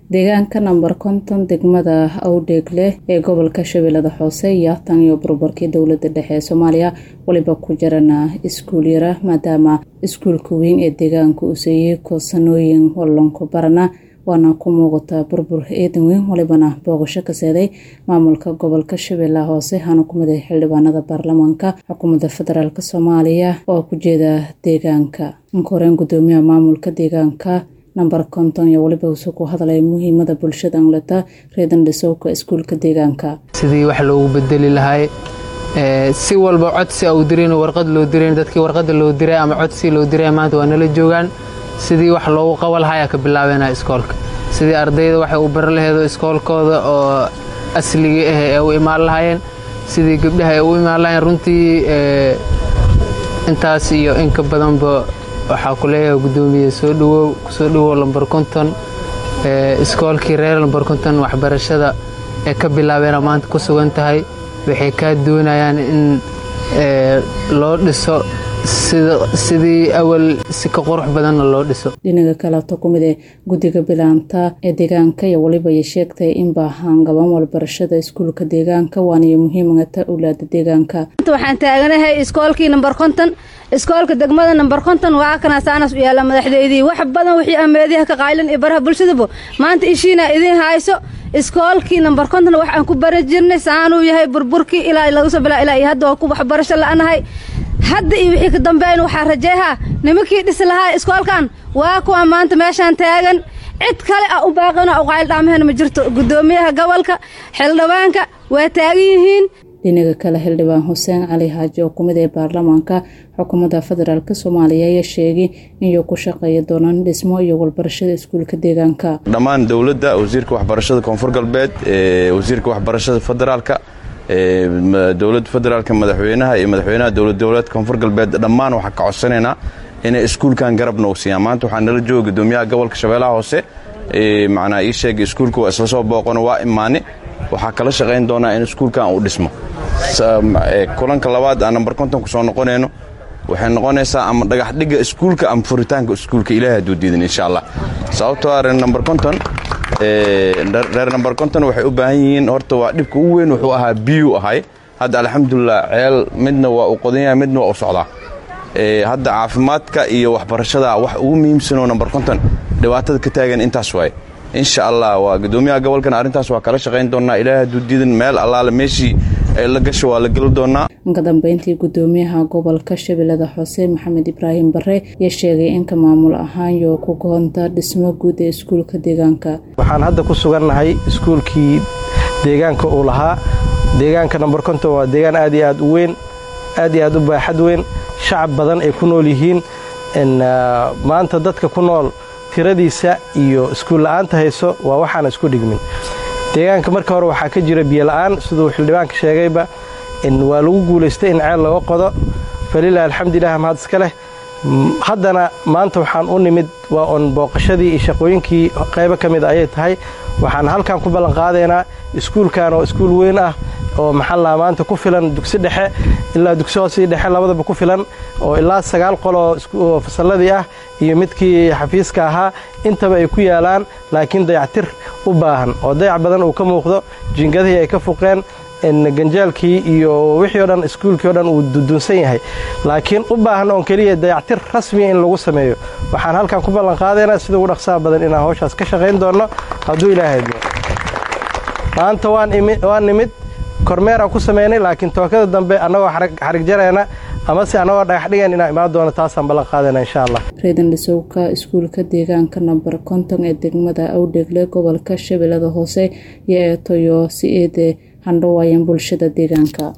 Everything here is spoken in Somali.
deegaanka namber konton degmada awdheegle ee gobolka shabeellada hoose iyo tan iyo burburkii dowlada dhexe ee soomaaliya waliba ku jirana iskuul yara maadaama iskuulka weyn ee deegaanka uu seeyey koosanooyin wallanku barana waana ku muuqataa burbur eedan weyn walibana booqasho ka seeday maamulka gobolka shabeellaha hoose hana ku miday xildhibaanada baarlamaanka xukuumadda federaalk soomaaliya oo ku jeeda deegaanka inka-horeen gudoomiyaha maamulka deegaanka namber konton iyo waliba usu ku hadlay muhiimada bulshada angleta reedan dhisowka iskuulka deegaanka sidii wax loogu bedeli lahay si walba codsi au dirayn warqad loo dirayn dadkii warqada loo diray ama codsi loo diray maanta waa nala joogaan sidii wax loogu qaba lahayaa ka bilaabeenaa iskoolka sidii ardayda waxay u bari laheedo iskoolkooda oo asligii ah ee u imaan lahaayeen sidii gabdhaha ay u imaan lahayeen runtii intaas iyo inka badanba waxaa ku leeyahay guddoomiye soo dhawow kusoo dhawow lambar konton iskoolkii reer lambar konton waxbarashada ee ka bilaabeena maanta ku sugan tahay waxay kaa doonayaan in loo dhiso sidii awal si ka qurux badanna loo dhiso dhinaga kaleeto ku mid ee guddiga bilaanta ee deegaanka iyo waliba ay sheegtay in baahaan gaban walbarashada iskuulka deegaanka waaniyo muhiimata owlaada deegaanka waxaan taaganahay iskoolkii namber konton iskoolka degmada namber konton waa kana saanas u yaalla madaxdeydii wax badan wixii ameediyaha ka qaylan iyo baraha bulshadaba maanta ishiina idiin hayso iskoolkii namber konton wax aan ku bari jirnay saanuu yahay burburkii ilaa laga soo bilaa ilaa iyo hadda waa ku waxbarasho la'anahay hadda iyo wixii ka dambeyn waxaa rajeehaa nimankii dhisi lahaa iskoolkan waa kuwa maanta meeshaan taagan cid kale ah u baaqino u qayldhaamahena ma jirto guddoomiyaha gobolka xildhibaanka waa taagan yihiin dhinaga kale xildhibaan xuseen cali xaaji oo kumid ee baarlamaanka xukuumadda federaalk soomaaliya ayaa sheegay inuu ku shaqeeya doonaan dhismo iyo walbarashada iskuulka deegaanka dhammaan dowladda wasiirka waxbarashada koonfur galbeed wasiirka waxbarashada federaalka dowladda federaalka madaxweynaha iyo madaxweynaha dowlad goboleedka koonfur galbeed dhammaan waxaa ka codsanaynaa inay iskuulkan garabna u siiyaan maanta waxaa nala jooga gudoomiyaha gobolka shabeellaha hoose macnaa ii sheegay iskuulka waa isla soo booqano waa imaane waxaa kala shaqayn doonaa in iskuulkan uu dhismo kulanka labaad aan namber konton ku soo noqonayno waxay noqonaysaa ama dhagax dhigga iskuulka ama furitaanka iskuulka ilaahay hadduu diidan insha allah sababtoo ah reer namber konton reer namber konton waxay u baahan yihiin horta waa dhibka ugu weyn wuxuu ahaa biyuu ahay hadda alxamdulilah ceel midna waa uu qodan yahay midna waa u socdaa hadda caafimaadka iyo waxbarashada wax ugu muhiimsanoo namber konton dhibaatada ka taagan intaas waaye insha allah waa gudoomiyaha gobolkan arrintaas waa kala shaqayn doonaa ilaahay hadduu diidan meel allaale meeshii ay la gasho waa la geli doonaa inka dambeyntii gudoomiyaha gobolka shabeellada hoose maxamed ibraahim bare ayaa sheegay inka maamul ahaan yoo ku goonta dhismo guud ee iskuulka deegaanka waxaan hadda ku sugannahay iskuulkii deegaanka uu lahaa deegaanka namber konton waa deegaan aad iyo aad u weyn aad iyo aad u baaxad weyn shacab badan ay ku nool yihiin maanta dadka ku nool tiradiisa iyo iskuulla'aanta hayso waa waxaana isku dhigmin deegaanka marka hore waxaa ka jira biyola'aan siduu xildhibaanka sheegayba waa lagu guulaystay in ceel laga qodo falilah alxamdulilah mahad iska leh haddana maanta waxaan u nimid waa oon booqashadii iyo shaqooyinkii qaybo ka mid ayay tahay waxaan halkan ku ballanqaadaynaa iskuulkan oo iskuul weyn ah oo maxallaha maanta ku filan dugsi dhexe ilaa dugsi hoosii dhexe labadaba ku filan oo ilaa sagaal qoloo fasalladii ah iyo midkii xafiiska ahaa intaba ay ku yaalaan laakiin dayactir u baahan oo dayac badan uu ka muuqdo jingadihii ay ka fuqeen ganjaalkii iyo wixii o dhan iskuulkii o dhan uu dudunsan yahay laakiin u baahan oon keliya dayactir rasmiya in lagu sameeyo waxaan halkan ku ballanqaadaynaa sida ugu dhaqsaha badan inaan hawshaas ka shaqayn doonno hadduu ilaahay idmo maanta waan nimid kormeeraan ku samaynay laakiin tookada dambe annagoo xarig jarayna amase annagoo dhagax dhigan inaan imaan doono taasaan ballan qaadayna insha allah reedan dhisowka iskuulka deegaanka namber konton ee degmada awdheegle gobolka shabeellada hoose iyo eetoyo si eede handhawaayeen bulshada deegaanka